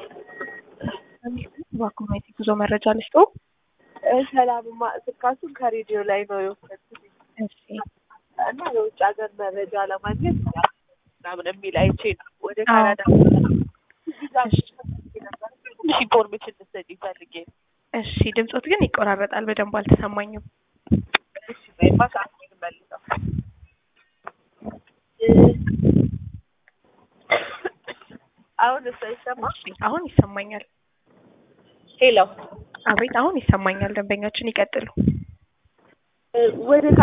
በአኩማይት ጉዞ መረጃ ልስጦ። ሰላምማ ስልካችሁን ከሬዲዮ ላይ ነው የወሰድኩት እሺ እና የውጭ ሀገር መረጃ ለማግኘት ምናምን የሚል አይቼ ነው ወደ ካናዳ ትንሽ ኢንፎርሜሽን ልትሰጪኝ ፈልጌ ነው። እሺ ድምፆት ግን ይቆራረጣል፣ በደንብ አልተሰማኝም። እሺ ወይማ ሰዓት መልሰው አሁን እሷ ይሰማ እሺ አሁን ይሰማኛል። ሄሎ አቤት አሁን ይሰማኛል። ደንበኛችን ይቀጥሉ። ወደ